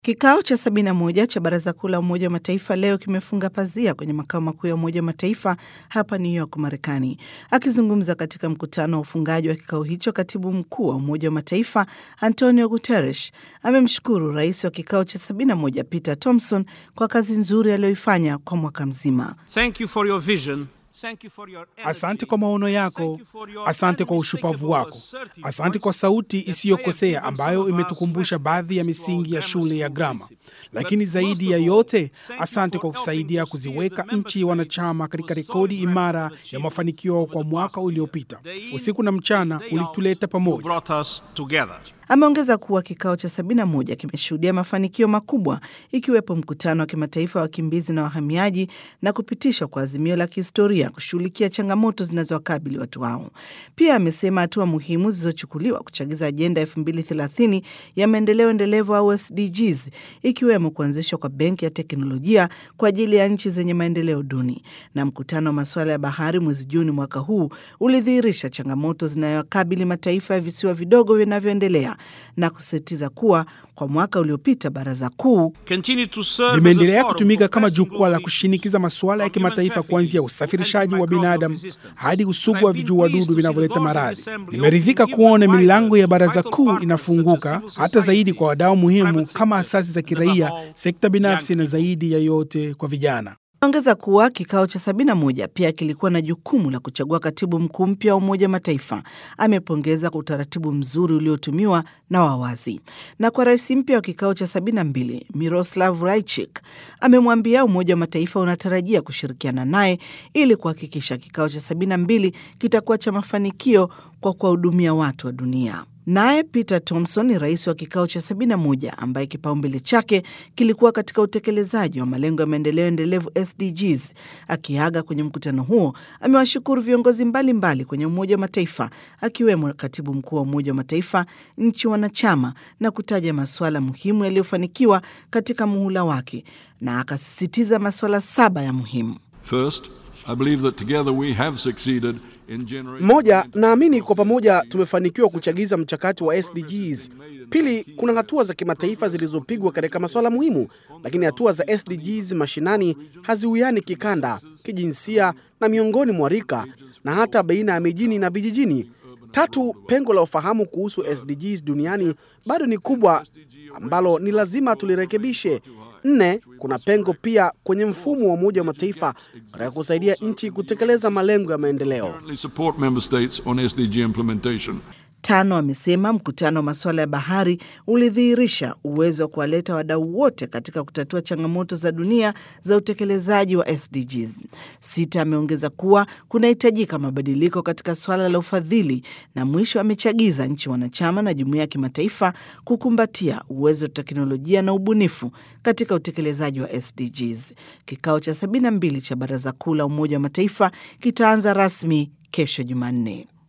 Kikao cha 71 cha Baraza Kuu la Umoja wa Mataifa leo kimefunga pazia kwenye makao makuu ya Umoja wa Mataifa hapa New York, Marekani. Akizungumza katika mkutano wa ufungaji wa kikao hicho, katibu mkuu wa Umoja wa Mataifa Antonio Guterres amemshukuru rais wa kikao cha 71 Peter Thompson kwa kazi nzuri aliyoifanya kwa mwaka mzima. Thank you for your vision. Thank you for your energy. Asante kwa maono yako, asante kwa ushupavu wako, asante kwa sauti isiyokosea ambayo imetukumbusha baadhi ya misingi ya shule ya grama. Lakini zaidi ya yote, asante kwa kusaidia kuziweka nchi wanachama katika rekodi imara ya mafanikio kwa mwaka uliopita. Usiku na mchana ulituleta pamoja. brought us together. Ameongeza kuwa kikao cha 71 kimeshuhudia mafanikio makubwa ikiwepo mkutano wa kimataifa wa wakimbizi na wahamiaji na kupitishwa kwa azimio la kihistoria kushughulikia changamoto zinazowakabili watu hao. Pia amesema hatua muhimu zilizochukuliwa kuchagiza ajenda 2030 ya maendeleo endelevu au SDGs, ikiwemo kuanzishwa kwa benki ya teknolojia kwa ajili ya nchi zenye maendeleo duni. Na mkutano wa masuala ya bahari mwezi Juni mwaka huu ulidhihirisha changamoto zinayowakabili mataifa ya visiwa vidogo vinavyoendelea na kusisitiza kuwa kwa mwaka uliopita baraza kuu Continue to serve as a limeendelea forum kutumika for kama pressing jukwaa la global kushinikiza masuala ya on human kimataifa trafficking, kuanzia usafirishaji wa binadamu antimicrobial hadi resistance. usugu wa I've been vijuu wadudu pleased to see vinavyoleta the doors of maradhi. assembly Nimeridhika open kuona even milango ya wider baraza to kuu vital partners such as inafunguka civil hata zaidi society, kwa wadau muhimu private kama sector, asasi za and kiraia, above all, sekta binafsi young na people. zaidi ya yote kwa vijana. ongeza kuwa kikao cha 71 pia kilikuwa na jukumu la kuchagua katibu mkuu mpya wa Umoja wa Mataifa. Amepongeza kwa utaratibu mzuri uliotumiwa na wawazi. Na kwa rais mpya wa kikao cha 72 Miroslav Lajcik amemwambia Umoja wa Mataifa unatarajia kushirikiana naye ili kuhakikisha kikao cha 72 kitakuwa cha mafanikio kwa kuwahudumia watu wa dunia. Naye Peter Thompson ni rais wa kikao cha 71 ambaye kipaumbele chake kilikuwa katika utekelezaji wa malengo ya maendeleo endelevu SDGs. Akiaga kwenye mkutano huo, amewashukuru viongozi mbalimbali mbali kwenye Umoja wa Mataifa akiwemo katibu mkuu wa Umoja wa Mataifa, nchi wanachama na kutaja masuala muhimu yaliyofanikiwa katika muhula wake, na akasisitiza masuala saba ya muhimu. First, I believe that together we have succeeded in generating Moja, naamini kwa pamoja tumefanikiwa kuchagiza mchakato wa SDGs. Pili, kuna hatua za kimataifa zilizopigwa katika masuala muhimu, lakini hatua za SDGs mashinani haziwiani kikanda, kijinsia na miongoni mwa rika na hata baina ya mijini na vijijini. Tatu, pengo la ufahamu kuhusu SDGs duniani bado ni kubwa ambalo ni lazima tulirekebishe. Nne, kuna pengo pia kwenye mfumo wa Umoja wa Mataifa katika kusaidia nchi kutekeleza malengo ya maendeleo. currently support member states on SDG implementation. Tano, amesema mkutano wa masuala ya bahari ulidhihirisha uwezo wa kuwaleta wadau wote katika kutatua changamoto za dunia za utekelezaji wa SDGs. Sita, ameongeza kuwa kunahitajika mabadiliko katika swala la ufadhili, na mwisho amechagiza nchi wanachama na jumuiya ya kimataifa kukumbatia uwezo wa teknolojia na ubunifu katika utekelezaji wa SDGs. Kikao cha 72 cha Baraza Kuu la Umoja wa Mataifa kitaanza rasmi kesho Jumanne.